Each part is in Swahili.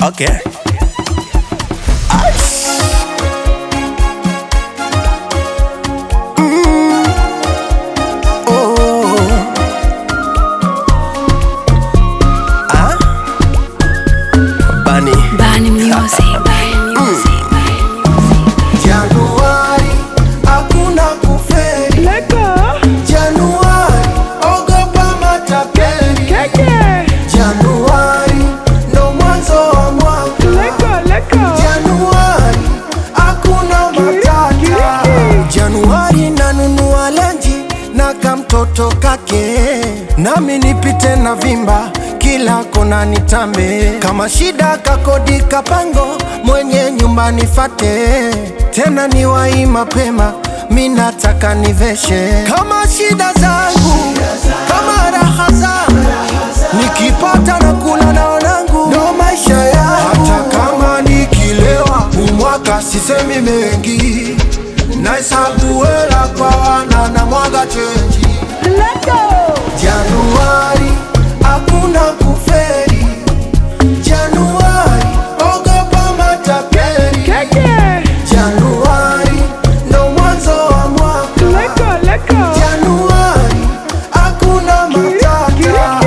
Okay. Bunny. Bani Music. Januari hakuna kuferi. Januari ogopa matapeli. Januari ndo mwanzo wa mwaka. Januari hakuna matata. Januari nanunua lenji na kamtoto kake, nami nipite na vimba kila kona nitambe. Kama shida kakodi kapango, mwenye nyumba nifate, tena niwai mapema, mi nataka niveshe. Kama shida zangu, kama raha zangu, nikipata na kula na wanangu, ndo maisha yangu. Hata kama nikilewa, umwaka sisemi mengi, nahesabu hela kwa wana na mwaga chenji. Januari hakuna kuferi. Januari ogopa matapeli. Januari ndo mwanzo wa mwaka. Januari hakuna matata.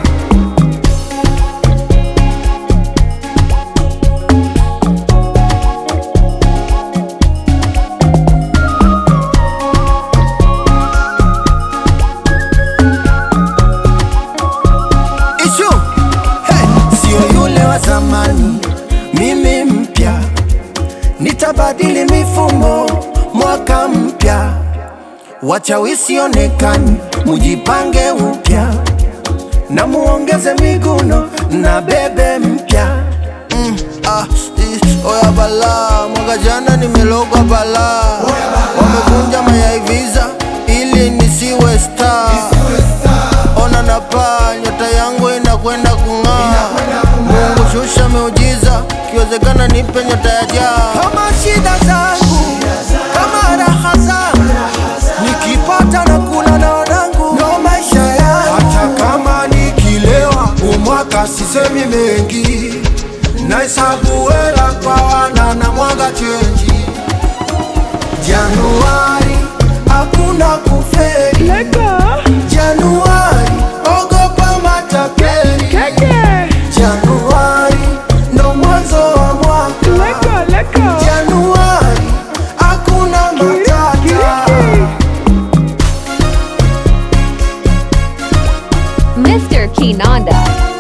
Ishu hey, sio yule wa zamani, mimi mpya, nitabadili mifumo mwaka mpya, wachawi sionekani, mujipange upya na muongeze miguno na bebe mpya mm, ah, i- oya bala, mwaka jana nimelogwa bala, wamevunja mayai visa ili nisiwe star ona napaa, nyota yangu inakwenda kung'aa. Mungu shusha miujiza, kiwezekana nipe nyota ya jaa. Kama shida zangu, kama raha zangu, nikipata na kula na wanangu, ndo maisha yangu. Hata kama nikilewa, umwaka sisemi mengi, nahesabu hela kwa wana na mwaga chenji. Januari hakuna kuferi. Januari ogopa matapeli. Januari ndo mwanzo wa mwaka. Januari hakuna matata. Mr. Kinanda.